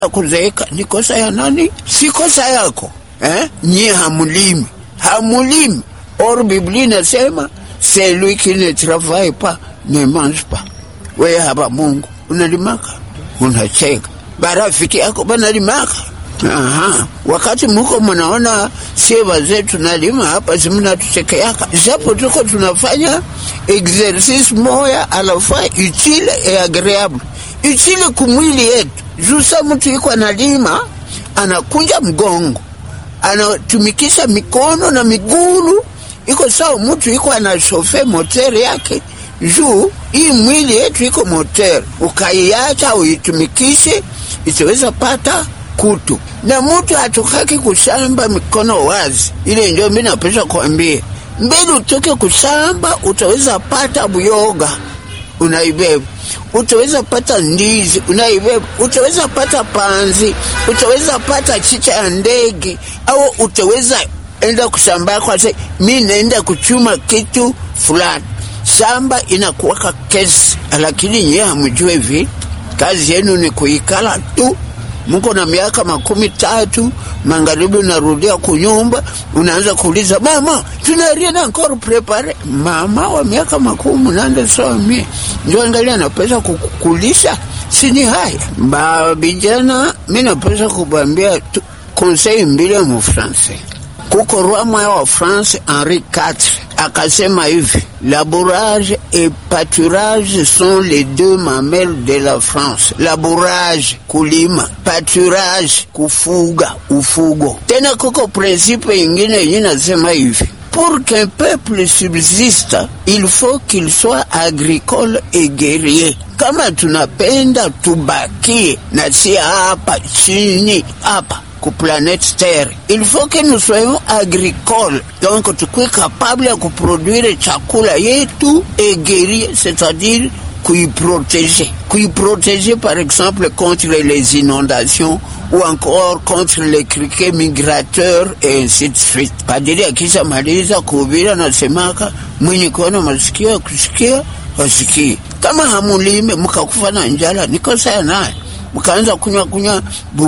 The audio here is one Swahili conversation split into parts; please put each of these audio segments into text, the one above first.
kuzeeka ni kosa ya nani? Si kosa yako eh? Nyie hamulimi, hamulimi. Or Biblia inasema celui qui ne travaille pas ne mange pas. Wewe hapa Mungu unalimaka, unacheka, barafiki yako banalimaka. Aha, wakati muko mnaona sie wazee tunalima hapa, simnatuchekeaka japo tuko tunafanya exercice moya alafa utile et agreeable, utile kumwili yetu juu sa mtu iko analima anakunja mgongo anatumikisha mikono na migulu, iko sawa mtu iko anashofe motere yake juu hii mwili yetu iko motere, ukaiacha uitumikishe itaweza pata kutu na mtu hatukaki kushamba mikono wazi. Ile ndio mimi napesha kuambia, mbele utoke kushamba, utaweza pata buyoga unaibeba, utaweza pata ndizi unaibeba, utaweza pata panzi, utaweza pata chicha ya ndege, au utaweza enda kushamba kwa se mi naenda kuchuma kitu fulani, shamba inakuwaka kesi, lakini nyewe hamjue hivi, kazi yenu ni kuikala tu Muko na miaka makumi tatu, magharibi unarudia kunyumba, unaanza kuuliza mama, tunaria na encore prepare. Mama wa miaka makumi munane sawa mie ndio angalia napesa kukulisha, sini haya ba vijana. Mi napesa kubambia conseil mbili ya mufranse kuko roi moya wa France Henri IV akasema hivi, labourage et pâturage sont les deux mamelles de la France. Labourage kulima, pâturage kufuga, ufugo. Tena kuko principe ingine yenye nasema hivi Pour qu'un peuple subsiste, il faut qu'il soit agricole et guerrier. Kama tunapenda tubakie na si hapa chini hapa ku planète Terre. Il faut que nous soyons agricoles. Donc tukue capable ya kuproduire chakula yetu et guerrier, c'est-à-dire kuiprotéger. Kuiprotéger par exemple contre les inondations ou encore contre les criquets migrateurs et ainsi de suite. Padiri akishamaliza kuhubiri anasemaka mwenye kuona masikio ya kusikia wasikie. Kama hamulime mkakufa na njala, ni kosa ya naye mkaanza kunywa kunywa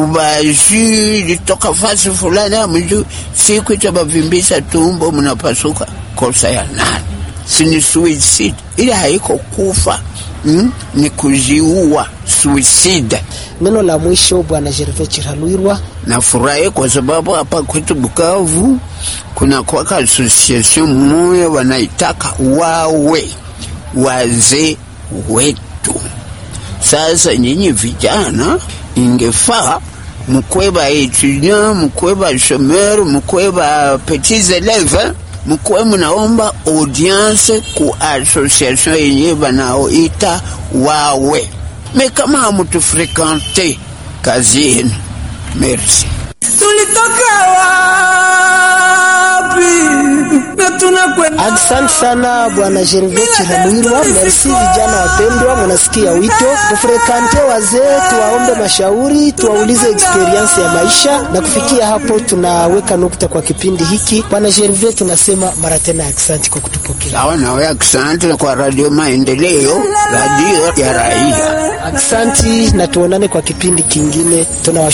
bubaji litoka fasi fulani amju siku itabavimbisha tumbo, mnapasuka. Kosa ya nani? Sini suicide, ile haiko kufa mm? ni kujiua suicide. Neno la mwisho Bwana Gervais Chiralwirwa. Nafurahi kwa sababu hapa kwetu Bukavu kuna kwaka association moya wanaitaka wawe wazee wetu. Sasa nyinyi vijana, ingefaa mkwe ba etudiant, mkwe ba chômeur, mkwe ba petits élèves, mkwe mnaomba audience ku association yenye banaoita wawe. Me kama hamutufrekante kazi yenu, merci. Tulitoka wapi na tunakwenda Asante sana Bwana Gervais Chiralwirwa. Merci vijana wapendwa, munasikia wito, tufrekante wazee, tuwaombe mashauri, tuwaulize experience ya maisha. Na kufikia hapo, tunaweka nukta kwa kipindi hiki. Bwana Gervais, tunasema mara tena asante kwa kutupokea. Sawa, nawe asante kwa Radio Maendeleo, radio ya raia. Asante na tuonane kwa kipindi kingine. Tunawashukuru.